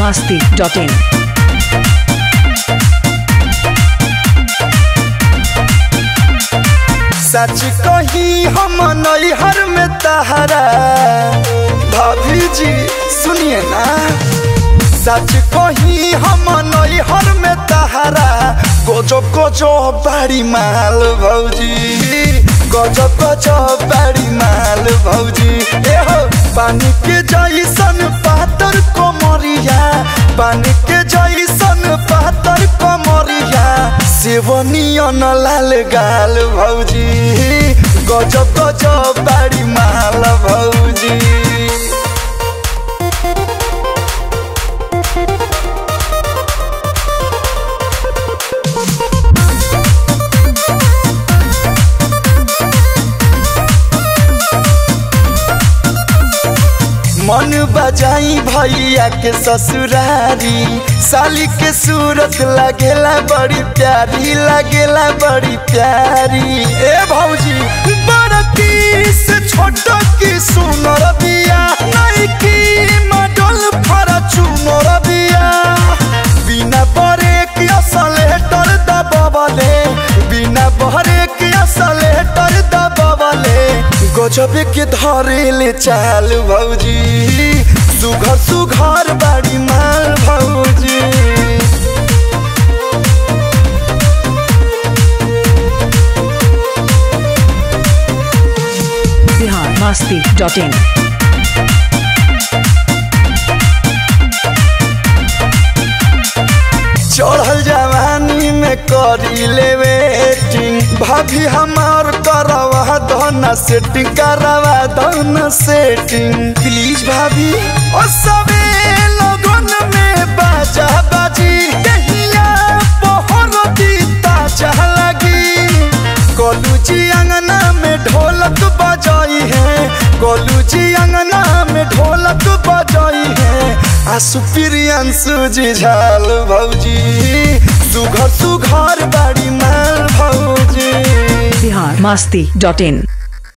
masti.in. सच कही हम नैहर में तहरा भाभी जी सुनिए ना सच कही हम नैहर में तहरा गोजो गोजो बड़ी माल भौजी गजो गजो बड़ी माल भौजी ए हो पानी के जैसन पातर कोमरिया पानी के जैसन पातर कोमरिया सेवनियन लाल गाल भौजी गजब गजब बाड़ी माल भौजी मन बजाई भैया के ससुरारी साली के सूरत लगेला बड़ी प्यारी लगेला बड़ी प्यारी ए भौजी बड़की से छोट की सुनर बिया नहीं की मडल फरा चुनर बिया बिना बरे की असलेटर दबवले बिना बहरे की असलेटर दबवले गजब के धरेले चाल भौजी सुघर सुघर बाड़ी माल भौजी Bihar masti.in. चढ़ल जवानी में करी ले वेटिंग भाभी हमार करवा दो सेटिंग करवा दो सेटिंग प्लीज भाभी ओ सबे लगन में बाजा बाजी दहिया पहर दीता चाह लगी गोलू जी अंगना में ढोलक बजाई है गोलू जी अंगना में ढोलक बजाई है आसु प्रियंसु जी झाल भौजी सुघर सुघर बाड़ी माल भौजी Bihar masti.in.